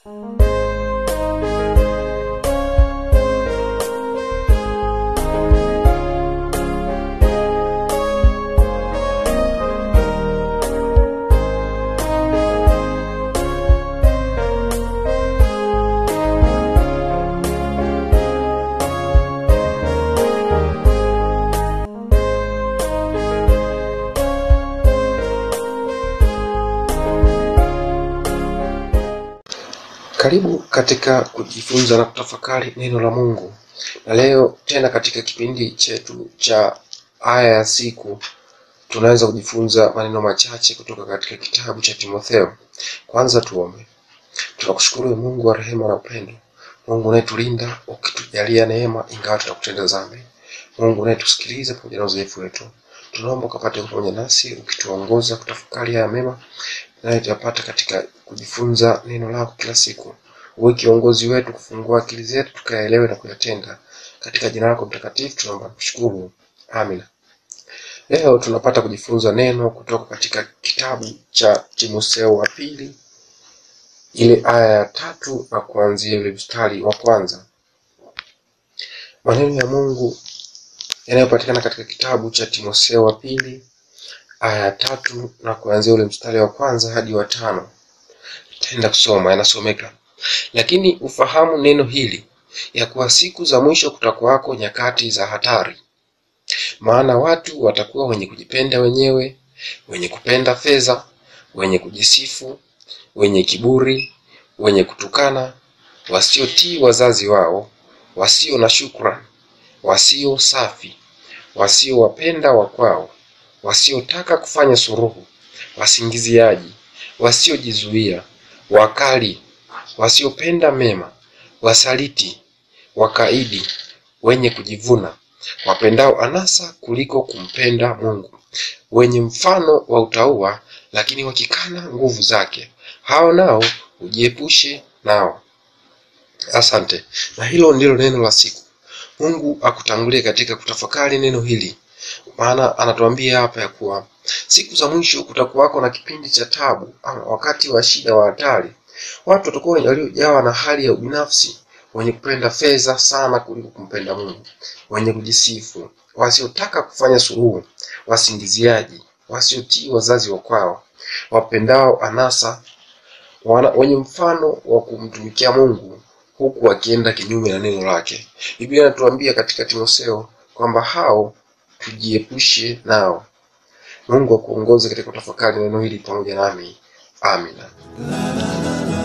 Karibu katika kujifunza na kutafakari neno la Mungu, na leo tena katika kipindi chetu cha aya ya siku tunaweza kujifunza maneno machache kutoka katika kitabu cha Timotheo. Kwanza tuombe. Tunakushukuru ewe Mungu wa rehema na upendo, Mungu unayetulinda ukitujalia neema ingawa tunakutenda dhambi, Mungu unayetusikiliza pamoja na uzoefu wetu, tunaomba ukapate kuwa pamoja nasi ukituongoza kutafakari haya mema tunayopata katika kujifunza neno lako kila siku. Uwe kiongozi wetu, kufungua akili zetu tukayaelewe na kuyatenda. Katika jina lako mtakatifu tunaomba kushukuru, amina. Leo tunapata kujifunza neno kutoka katika kitabu cha Timotheo wa pili, ile aya ya tatu na kuanzia ile mstari wa kwanza. Maneno ya Mungu yanayopatikana katika kitabu cha Timotheo wa pili aya ya tatu na kuanzia ule mstari wa kwanza hadi wa tano. Taenda kusoma, yanasomeka: lakini ufahamu neno hili ya kuwa siku za mwisho kutakuwako nyakati za hatari. Maana watu watakuwa wenye kujipenda wenyewe, wenye kupenda fedha, wenye kujisifu, wenye kiburi, wenye kutukana, wasiotii wazazi wao, wasio na shukrani, wasio safi, wasiowapenda wakwao, wasiotaka kufanya suruhu, wasingiziaji, wasiojizuia, wakali, wasiopenda mema, wasaliti, wakaidi, wenye kujivuna, wapendao anasa kuliko kumpenda Mungu, wenye mfano wa utauwa, lakini wakikana nguvu zake. Hao nao ujiepushe nao. Asante. Na hilo ndilo neno la siku. Mungu akutangulie katika kutafakari neno hili, maana anatuambia hapa ya kuwa siku za mwisho kutakuwako na kipindi cha tabu, ama wakati wa shida wa hatari. Watu watakuwa waliojawa na hali ya ubinafsi, wenye kupenda fedha sana kuliko kumpenda Mungu, wenye kujisifu, wasiotaka kufanya suluhu, wasingiziaji, wasiotii wazazi wa kwao, wapendao anasa, wana, wenye mfano wa kumtumikia Mungu huku wakienda kinyume na neno lake. Biblia inatuambia katika Timotheo kwamba hao tujiepushe nao. Mungu akuongoze katika kutafakari neno hili pamoja nami. Amina.